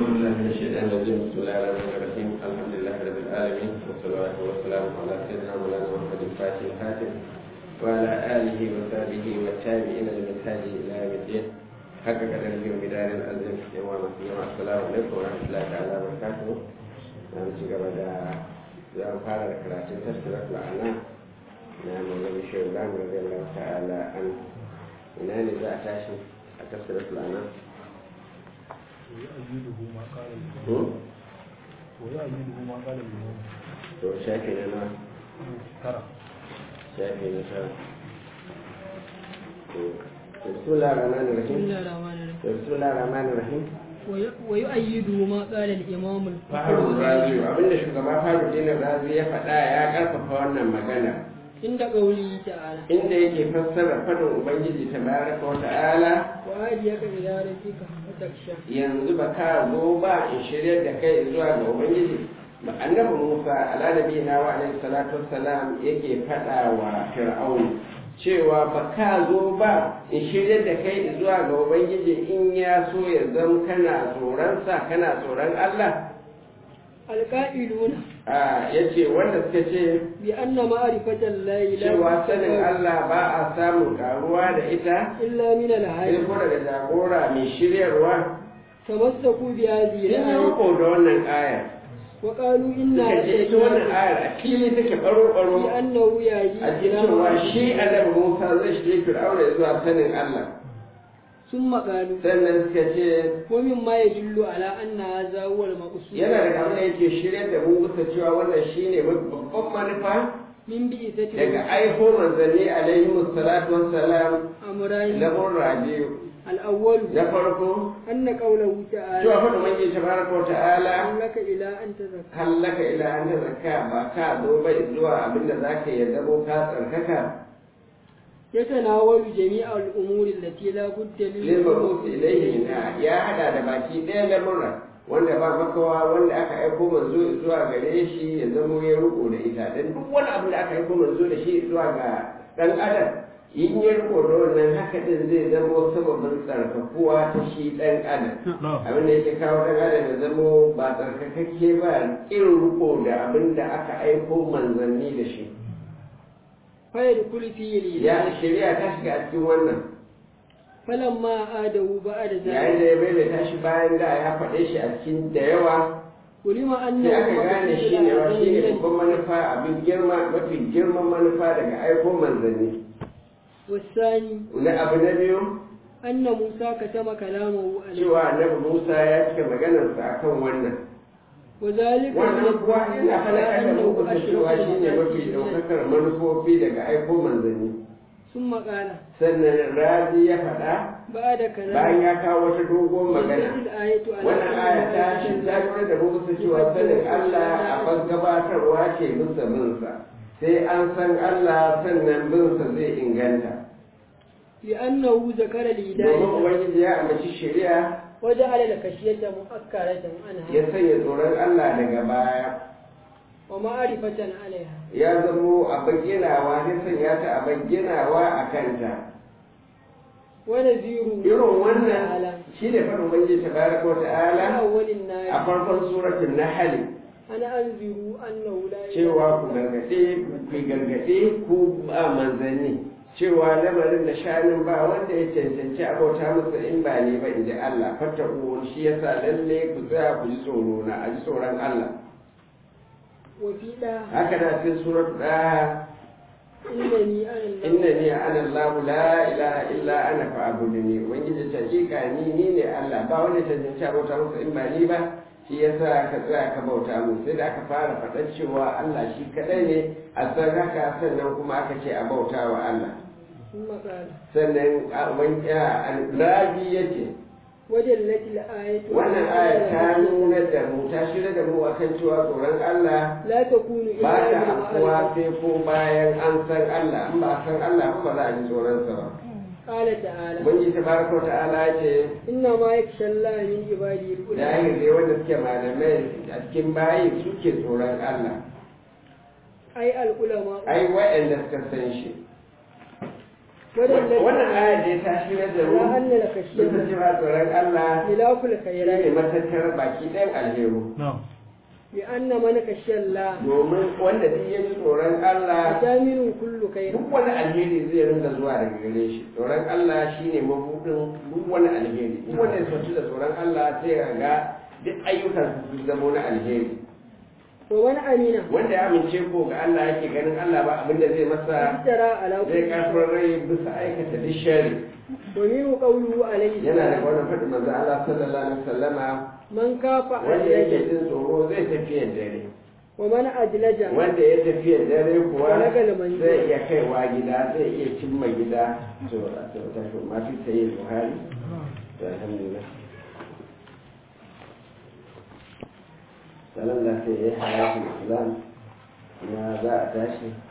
بالله من الشيطان الرجيم بسم الله الرحمن الرحيم الحمد لله رب العالمين والصلاة والسلام على سيدنا مولانا محمد الفاتح الخاتم وعلى آله وصحبه والتابعين لمنهاج إلى يوم الدين حق قدره ومدار الأزم يوم مسلم السلام عليكم ورحمة الله تعالى وبركاته نعم شكرا دا زام فارغ كراتين تسكرة الأعناق نعم النبي شيخ رضي الله تعالى عنه ina ne za a tashi a tafsirar fulana ويؤيده ما قال الإمام ويؤيده ما قال الإمام to shafi na na ترى shafi na tara to bismillah rahman بسم rahim الله الرحمن الرحيم to bismillah rahman rahim وي- ويؤيده ما قال الإمام faru الفخر razi abinda shugaba faru dinin razi ya faɗa ya karfafa wannan magana عند قوله تعالى inda yake fassara fadin ubangiji tabaraka wa ta'ala وهديك إلى ربك فتخشى yanzu ba ka zo ba in shiryar da kai zuwa ga ubangiji ba annabi musa ala nabiyina wa alaihi salatu wassalam yake faɗa wa fir'aun cewa ba ka zo ba in shiryar da kai zuwa ga ubangiji in ya so ya zama kana tsoronsa kana tsoron allah القائلون a yace wanda suka ce بأن معرفة الله لا cewa sanin تستمر allah ba a samun karuwa da ita إلا من sai الهادي ko daga jagora mai shiryarwa تمسكوا بهذه in yi الآية riko da wannan ayar وقالوا إنها suka ce ita wannan ayar a fili take baro-baro لأنه يهدي a إلى cikin cewa معرفة shi annabi Musa zai shirye Fir'auna zuwa sanin Allah ثم قالوا sannan suka ce ومما يدل على أن هذا هو المقصود yana da abin da yake shirye da mu bisa cewa wannan shine babban manufa من بئسة daga aiko manzanni alaihi salatu wassalam أمرين na rabiu الأول na farko أن قوله cewa تعالى fa da manke tabaraka wa ta'ala لك إلى أن تزكى hallaka ila an zakka ba ka zo bai zuwa abinda zaka yarda ko ka tsarkaka يتناول جميع الأمور التي لا بد lilmabus ilaihi na ya hada da baki ɗaya lamura wanda ba makawa wanda aka aiko manzo zuwa gare shi ya zamo ya riko da ita dan duk wani abu da aka aiko manzo da shi zuwa ga dan adam in ya riko da wannan haka din zai zamo sababin tsarkakuwa ta shi dan adam abin da yake kawo dan adam ya zamo ba tsarkakakke ba irin riko da abin da aka aiko manzanni da shi فيدخل فيه ya الإله shari'a ta shiga a cikin wannan فلما آده بعد yayin ذلك da ya maimaita shi bayan da ya faɗe shi a cikin da yawa علم أنه sai aka gane shi ne wa shi ne مقصود babban manufa abin girma mafi girman manufa daga aiko manzanni والثاني na abu na biyu أن موسى كتم كلامه عليه cewa annabi musa ya cika maganarsa akan wannan وذلك wannan kuwa ina على faɗakar da أنه muku da cewa shi ne mafi أشرف ɗaukakar manufofi daga aiko manzanni ثم قال sannan razi ya faɗa بعد كلام bayan ya kawo wata dogon magana دلت الآية على wannan aya ta shi ta lura da muku cewa sanin Allah a bas gabatarwa ke bisa binsa sai an san Allah sannan binsa zai inganta لأنه ذكر domin الهداية ubangiji ya amince shari'a وجعل الخشية مؤكرة عنها ya sanya tsoron Allah daga baya ومعرفة عليها ya zamo a bayyanawa ya sanya ta a bayyanawa a kanta ونذير irin wannan shi ne faɗin ubangiji tabaraka wa في ta'ala أول a النار farkon suratul nahl أنا أنذر أنه لا إله cewa ku gargaɗe ku gargaɗe ku ba manzanni cewa lamarin da shanin ba wanda ya cancanci abauta masa in ba ne ba in ji Allah fata shi yasa lalle ku tsaya ku ji tsoro na a ji tsoron Allah وفي لا haka na cikin surat da إنني أنا الله innani ana Allah la ilaha illa ana fa'buduni ubangiji ta hakika ni ni ne Allah ba wanda ya cancanci abauta masa in ba ni ba shi yasa ka tsaya ka bauta mu sai da aka fara faɗar cewa Allah shi kaɗai ne a san haka sannan kuma aka ce a bauta wa Allah ثم قال sannan rabi ya ce ودلت الآية wannan aya ta nuna da mu ta shirya da mu akan cewa tsoron Allah لا تكون ba إلا ta afuwa بالمعرفة sai ko bayan an san Allah in ba san Allah ba za a ji tsoronsa ba قال تعالى Ubangiji ta baraka wa ta'ala ce إنما يخشى الله من عباده العلماء dahil dai wanda suke malamai a cikin bayi suke tsoron Allah أي العلماء ai waɗanda suka san shi ودلت wannan aya da ta shirya da على mu أن sun الخشية cewa tsoron Allah ملاك shi ne الخيرات matattar baki ɗayan alheru نعم لأن من خشي الله domin wanda duk ya ji tsoron Allah أتامن كل خير duk wani alheri zai ringa zuwa daga gare shi tsoron Allah shine mabudin duk wani alheri duk wanda ya sauci da tsoron Allah sai ya ga duk ayyukan su zama na alheri ومن أمين wanda ya amince ko ga Allah yake ganin Allah ba abin da zai masa افترى على zai كل karfin rai bisa aikata duk shari ومنه قوله عليه yana da السلام wannan faɗin manzo Allah sallallahu alaihi wasallama من كاف wanda yake أدلج jin tsoro zai tafiya dare ومن أدلج wanda ya tafiya dare kuwa Balagal manzil. zai iya kaiwa gida zai iya cimma gida to to ta to ma fi sayi buhari to alhamdulillah sanan da sai ya hayatu islam ya za a tashi